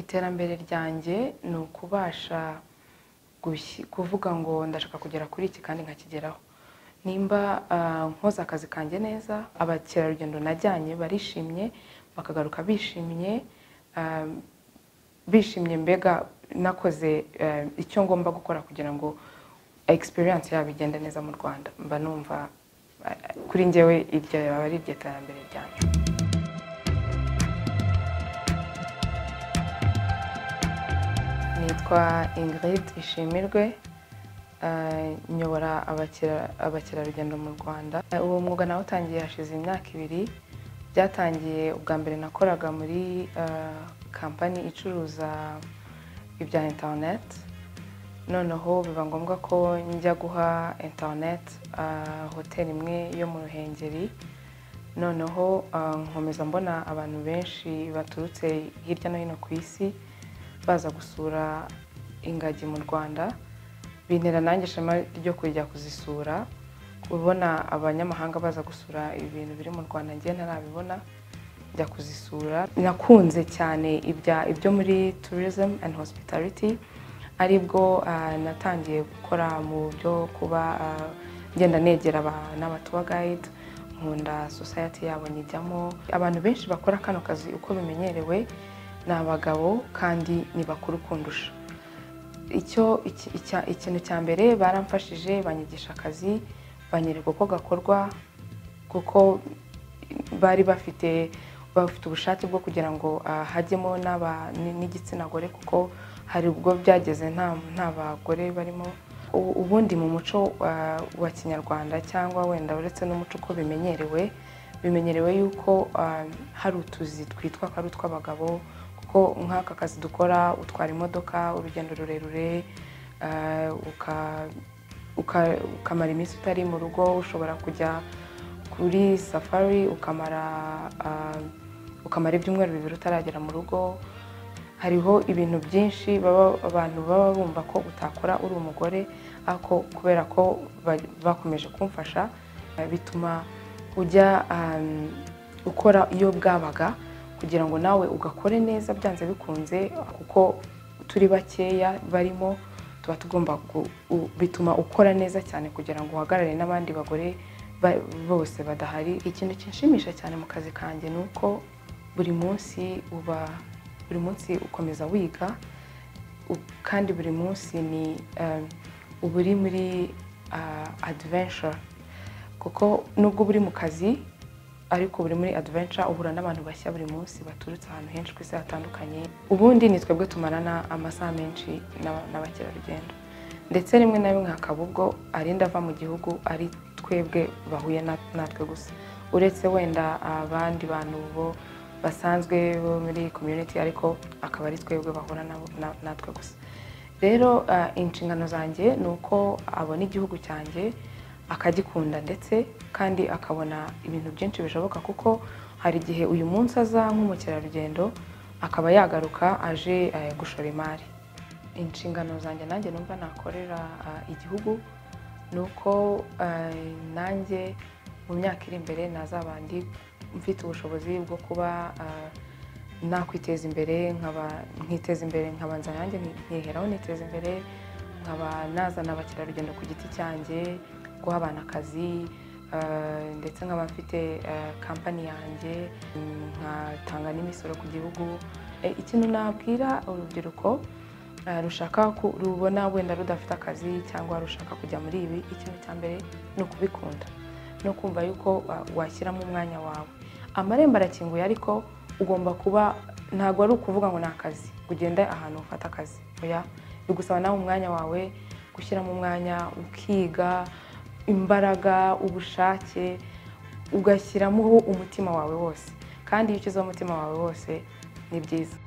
iterambere ryanjye ni ukubasha gushyi- kuvuga ngo ndashaka kugera kuri iki kandi nkakigeraho nimba ah, nkoze akazi kanjye neza abakerarugendo najyanye barishimye bakagaruka bishimye ah, bishimye mbega nakoze eh, icyo ngomba gukora kugira ngo experience yabo igende neza mu rwanda mba numva eh, kuri njyewe iryo aba ari iryo terambere ryanjye nitwa ingrid ishimirwe eh, nyobora abakera- abakerarugendo mu rwanda Eh, uwo mwuga nawutangiye hashize imyaka ibiri byatangiye ubwa mbere nakoraga muri eh, kampani icuruza ibya interineti noneho biba ngombwa ko njya guha interineti eh, hoteli imwe yo mu ruhengeri noneho ah, nkomeza mbona abantu benshi baturutse hirya no hino ku isi baza gusura ingagi mu rwanda bintera nanjye ishema ryo kujya kuzisura kubona abanyamahanga baza gusura ibintu biri mu rwanda njye ntarabibona njya kuzisura nakunze cyane ibya- ibyo muri tourism and hospitality aribwo ah, natangiye gukora mu byo kuba ah, ngenda negera aba- n'abatuwa guide nkunda society yabo nyijyamo abantu benshi bakora kano kazi uko bimenyerewe ni abagabo kandi ni bakuru kundusha icyo iki- icya- ikintu cya mbere baramfashije banyigisha akazi banyereka uko gakorwa kuko bari bafite bafite ubushake bwo kugira ngo ah, hajyemo n'aba- ni- n'igitsina gore kuko hari ubwo byageze nta nta bagore barimo U- ubundi mu muco ah, wa kinyarwanda cyangwa wenda uretse n'umuco uko bimenyerewe bimenyerewe yuko ah, hari utuzi twitwa ko ari utw'abagabo kuko nk'aka kazi dukora utwara imodoka urugendo rurerure ah, uka- uka- ukamara iminsi utari mu rugo ushobora kujya kuri safari ukamara ah, ukamara ibyumweru bibiri utaragera mu rugo hariho ibintu byinshi baba abantu baba bumva ko utakora uri umugore ariko kubera ko ba- bakomeje kumfasha eh, bituma ujya um, ukora iyo bwabaga kugira ngo nawe ugakore neza byanze bikunze kuko turi bakeya barimo tuba tugomba gu- u- bituma ukora neza cyane kugira ngo uhagarare n'abandi bagore ba- bose badahari ikintu kinshimisha cyane mu kazi kanjye ni uko buri munsi uba buri munsi ukomeza wiga u- kandi buri munsi ni um, uba uri muri ah, adventure kuko nubwo buri mu kazi ariko buri muri adventure uhura n'abantu bashya buri munsi baturutse ahantu henshi ku isi hatandukanye ubundi ni twebwe tumarana amasaha menshi n'aba- n'abakerarugendo ndetse rimwe na rimwe hakaba ubwo arinda ava mu gihugu ari twebwe bahuye na- natwe gusa uretse wenda abandi bantu bo basanzwe bo muri community ariko akaba ari twebwe bahura nabo- na- natwe gusa rero ah, inshingano zanjye ni uko abona igihugu cyanjye akagikunda ndetse kandi akabona ibintu byinshi bishoboka kuko hari igihe uyu munsi aza nk'umukerarugendo akaba yagaruka aje eh, gushora imari inshingano zanjye nanjye numva nakorera ah, igihugu ni uko eh, nanjye mu myaka iri imbere nazaba ndi mfite ubushobozi bwo kuba ah, nakwiteza imbere nkaba nkiteza imbere nkabanza nanjye nkiheraho niteza imbere nkaba nazana abakerarugendo ku giti cyanjye guha abantu akazi eh, ndetse nkaba mfite eh, kampani yanjye mm, nkatanga n'imisoro ku gihugu Eh, ikintu nabwira urubyiruko eh, rushaka ku- rubona wenda rudafite akazi cyangwa rushaka kujya muri ibi ikintu cya mbere ni ukubikunda no kumva yuko wa- washyiramo umwanya wawe amarembo arakinguye ariko ugomba kuba ntabwo ari ukuvuga ngo ni akazi ngo ugende ahantu ufata akazi oya bigusaba nawe umwanya wawe gushyiramo umwanya ukiga imbaraga ubushake ugashyiramo umutima wawe wose kandi iyo ushyizeho umutima wawe wose ni byiza